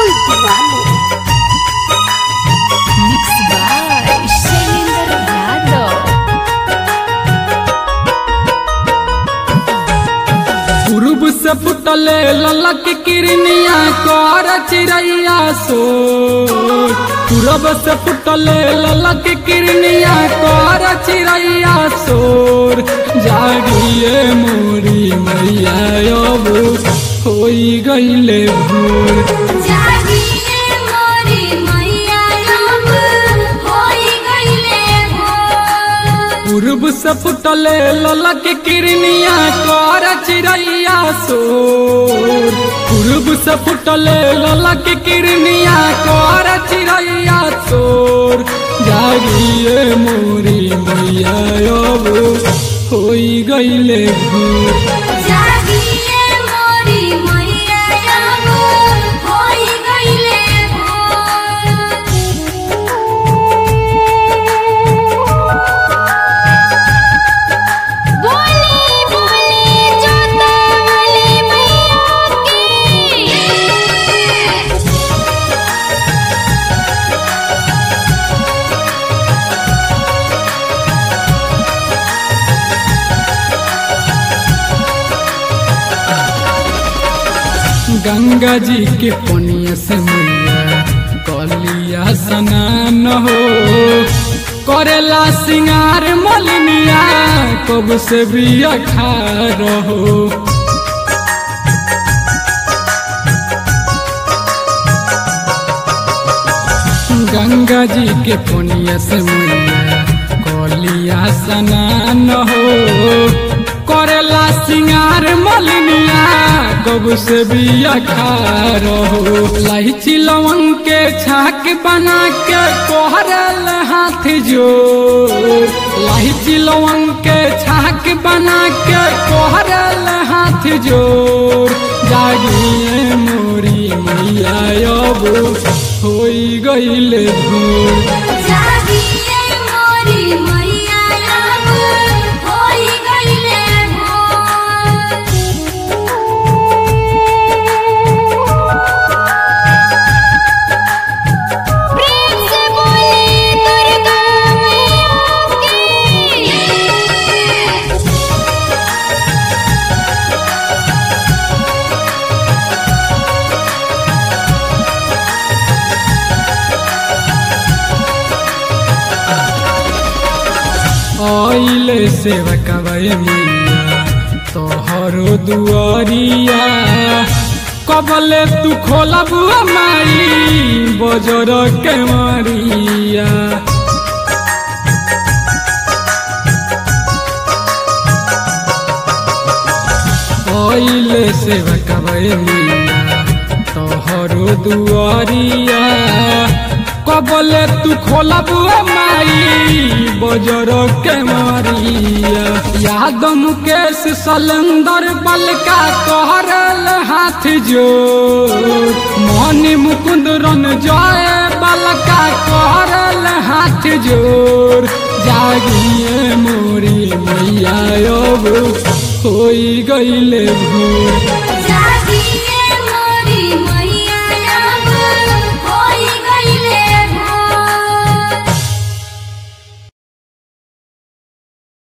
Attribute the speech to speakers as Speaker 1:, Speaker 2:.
Speaker 1: Igualo.
Speaker 2: Mix by Shailendra Yadav.
Speaker 3: पूर्व से फुटले ललक किरनिया कर चिड़ैया सो पूरब से फुटले ललक किरनिया कर चिड़ैया सोर जागिए मोरी मैया अब होई गईले भोर
Speaker 1: जागिए मोरी मैया अब होई गइले भोर।
Speaker 3: पूर्व से फुटले ललक किरनिया कर चिड़ैया सोर पूर्व से फुटले ललक किरनिया कर चिड़ैया सोर जागिए मोरी मैया अब होई गईले भोर
Speaker 1: जागिए मोरी मैया अब होई गइले भोर। बोली बोली जोता वाली मैया की
Speaker 3: गंगा जी के पनिया से मैया कलिया स्नान हो करेला सिंगार मलिनिया कब से भी अखार हो गंगा जी के पुण्य से मैया कलिया स्नान हो करेला सिंगार मलिनिया कब से भी अखार हो लाइची लवंग के छाक बना के कोहरल हाथ जोर लाइची लवंग के छाक बना के कोहरल हाथ जोर जागिए मोरी मैया अब होई गईले भोर
Speaker 1: जागिए मोरी मैया अब होई गइले भोर। प्रेम से बोली दुर्गा मैया की
Speaker 3: आइले सेवकवै मैया तोहरो दुआरिया कबले तू खोलब माई बजर के मारिया आइले सेवकवै मैया तोहरो दुआरिया कबले तू खोलब माई बजर के मारिया याद मुकेश सलंदर बलका कहरल हाथ जोर मनी मुकुंद रन जय बलका कहरल हाथ जोर जागिए मोरी मैया अब होई गईले भोर